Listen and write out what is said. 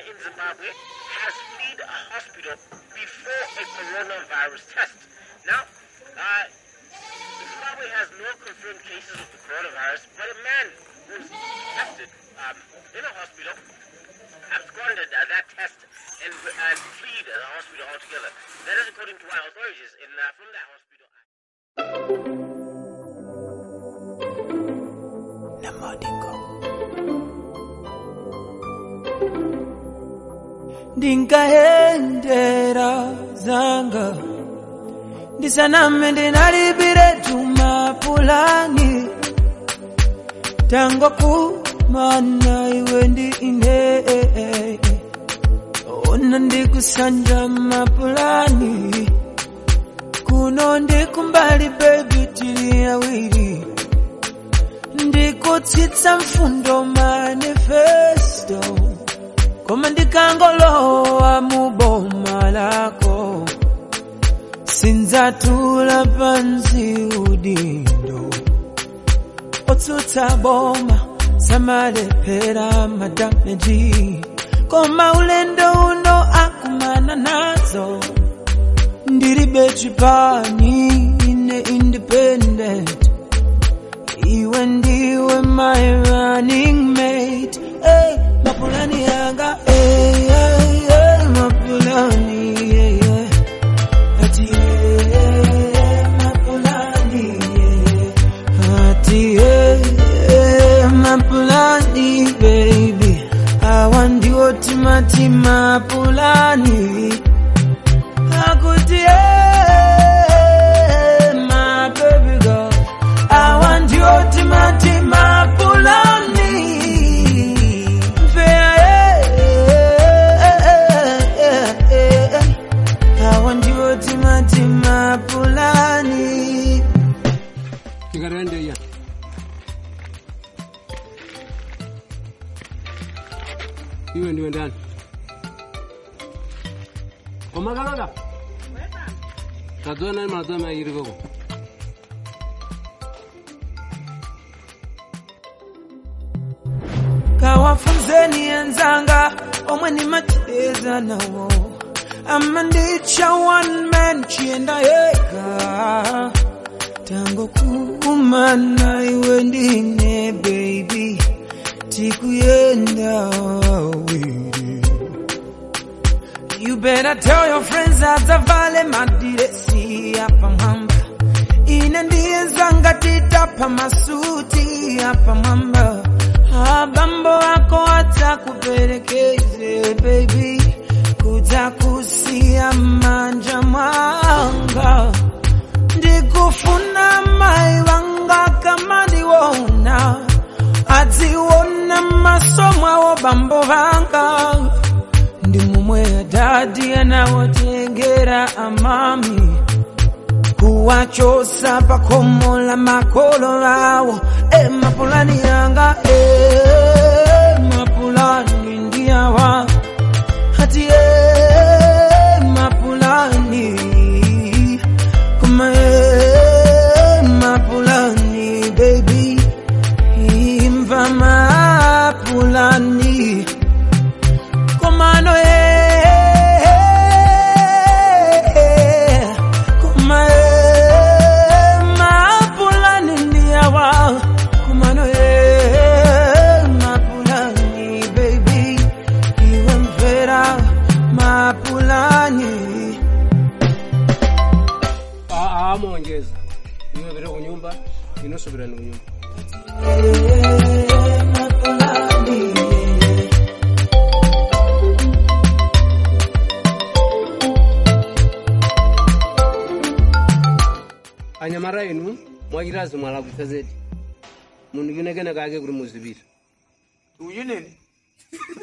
in Zimbabwe has fled a hospital before a coronavirus test. Now, uh, Zimbabwe has no confirmed cases of the coronavirus, but a man was tested um, in a hospital absconded uh, that test and, and fled the hospital altogether. That is according to our authorities in, uh, from that hospital. ndinkahendera zanga ndisaname ndinalipire tumapulani tango kumana iwe ndi ine ona ndikusanja mapulani kuno ndikumbali bebi tili awiri ndikutsitsa mfundo manifesto koma ndikangolowa mu boma lako sindzatula pansi udindo otsutsa boma samalephera madameji koma ulendo uno akumana nazo ndilibe chipani ine independent iwe ndiwe my running mate hey, mapulani yanga hey, hey, hey, mapulani yeah, yeah. ati hey, mapulani yeah, yeah. ati hey, hey, mapulani baby awa ndiwo timati mapulani akuti hey, my baby girl awa ndiwo timati mapulani awa ndiwo timati mapulani Tingarende ya. Iwe ndiwe ndani? Omakalola. Tadzona ni mazama yiri koko. kawafunzeni enzanga omwe nimacheza nawo ama ndicha one man chiyenda yeka tango kumana iwe ndine baby tikuyenda awiri You better tell your friends adzavale madiresi apa mwamba ine ndiye zanga titapa masuti apa mwamba abambo ako atakuperekeze baby kutakusia manja mwanga ndikufuna mai wanga kama ndiwona adziona maso mwawo bambo vanga ndi mumwe adadi anawotengera amami kuwachosa pakomo la makolo awo e mapulani yanga e mapulani ndiyawa hati e mapulani kuma e mapulani baby imva mapulani komano e kuma e mapulani ndiyawa kumano e mapulani baby iwe mvera mapulani Ah, ah, muongeza. Iwe vile kunyumba, inosubira ni kunyumba. mapulani anyamara inu mwachitazi mwalakwisa zedi munhu kinekene kake kuri muzivira uyu nini